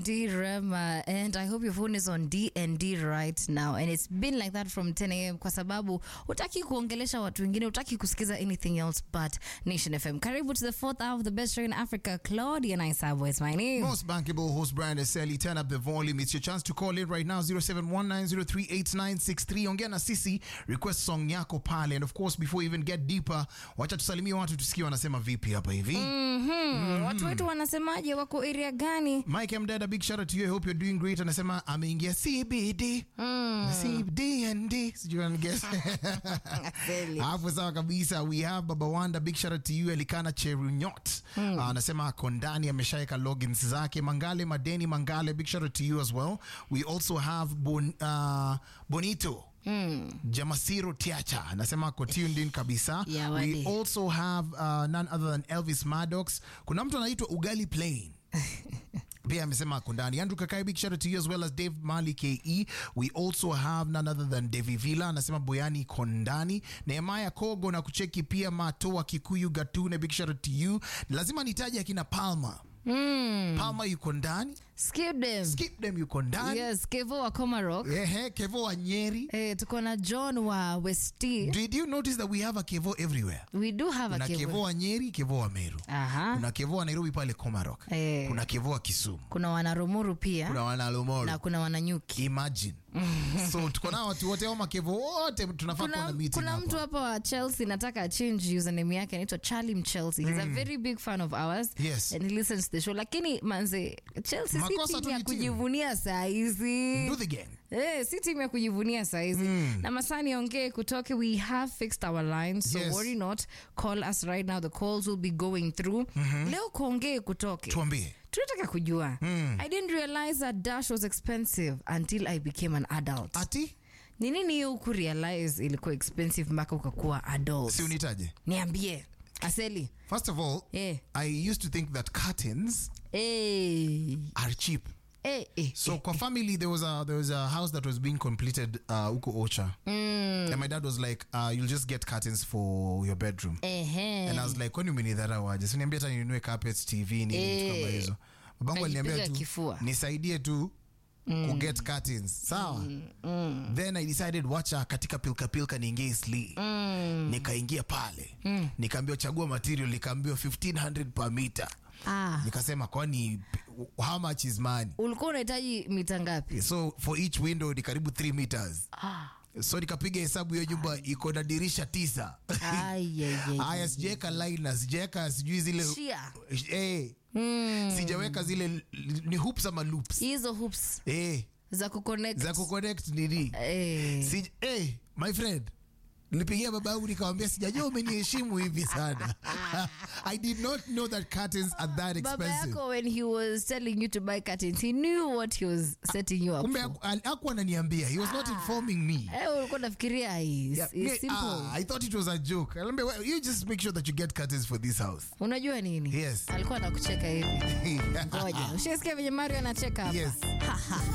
D Rema, and I hope your phone is on D and D right now. And it's been like that from 10 a.m. kwa sababu utaki kuongelesha watu wengine, utaki kusikiza anything else but Nation FM. Karibu to the fourth hour of the best show in Africa. Claudia Naisabo is my name. Most bankable host Brian Sally, turn up the volume. It's your chance to call in right now 0719038963. Ongea na sisi, request song yako pale. And of course, before we even get deeper, wacha tusalimie watu tusikie wanasema vipi hapa hivi. Mhm. Watu wetu wanasemaje? Wako area gani? Mike Mdada, big shout out to you. I hope you're doing great. Anasema ameingia CBD. CBD and D. Sijui unaniguess. Kweli. Hapo sawa kabisa. We have Baba Wanda, big shout out to you. Elikana Cherunyot. Uh, anasema ako ndani ameshaweka logins zake. Mangale Madeni Mangale, big shout out to you as well. We also have bon, uh, Bonito. Jamasiro Tiacha anasema ako tuned in kabisa. Yeah, We wadi. also have uh, none other than Elvis Maddox. Kuna mtu anaitwa Ugali Plain pia amesema ako ndani. Andrew Kakai, big shout out to you as well as Dave Mali KE. We also have none other than Devi Villa anasema Boyani iko ndani. Nehemiah Kogo na kucheki pia Matoa Kikuyu Gatune, big shout out to you. Lazima nitaje akina Palma. Palma yuko ndani. Skip them. Skip them yuko ndani. Yes, Kevo wa Komarok. Ehe, Kevo wa Nyeri. Eh, tuko na John wa Westi. Did you notice that we have a Kevo everywhere? We do have a Kuna Kevo Kevo. wa Nyeri, Kevo wa Meru. Aha. Kuna Kevo wa Nairobi pale Komarok. Eh. Kuna Kevo wa Kisumu. Kuna wanarumuru pia Kuna wanalomoro. na kuna wananyuki. imagine so tuko nao watu wote au makevo wote tunafaa kuwa na Kuna, meeting kuna hapa. mtu hapa wa Chelsea nataka change username yake anaitwa Charlie Mchelsea. He's a very big fan of ours Yes. and he listens to the show. Lakini manze Chelsea Makosa si tu timu ya ni timu. kujivunia saa hizi. Do the gang. Eh, si timu ya kujivunia saizi na masani ongee kutoke we have fixed our lines so Yes. worry not call us right now the calls will be going through leo kuongee kutoke tuambie tunataka kujua i didn't realize that dash was expensive until i became an adult ati ni nini hiyo huku realize ilikuwa expensive mpaka ukakuwa adult si unitaje niambie aseli first of all Eh. i used to think that curtains hey. are cheap Hey, hey, so kwa family there was a there was a house that was being completed uh uko ocha and my dad was like uh, you'll just get curtains for your bedroom Ehe. and i was like kwani umenidharau aje siniambia hata ninunue carpets tv ni vitu kama Eh. hizo babangu aliniambia Kajipiga tu kifua. nisaidie tu kuget curtains sawa then i decided wacha katika pilka pilka niingie sli nikaingia pale nikaambiwa chagua material nikaambiwa 1500 per meter ah. nikasema kwani how much is money ulikuwa unahitaji mita ngapi so for each window ni karibu 3 meters ah. so nikapiga hesabu hiyo nyumba iko na dirisha tisa Ai, ai, ai, haya sijaweka lina sijaweka sijui zile Shia. eh, sijaweka zile ni hoops ama loops hizo hoops eh, za kuconnect za kuconnect nini eh. si, eh, my friend nilipigia baba yangu nikamwambia sijajua umeniheshimu hivi sana i did not know that curtains are that baba expensive yako when he was telling you to buy curtains he knew what he was setting you up kumbe for. haku- al- hakuwa ananiambia he was not informing me Eh, ulikuwa nafikiria is, Yeah, is me- simple ah, I thought it was a joke. Aliambia, "Well, you just make sure that you get curtains for this house. unajua nini Yes. alikuwa anakucheka hivi ngoja ushasikia venye mario anacheka hapa Yes.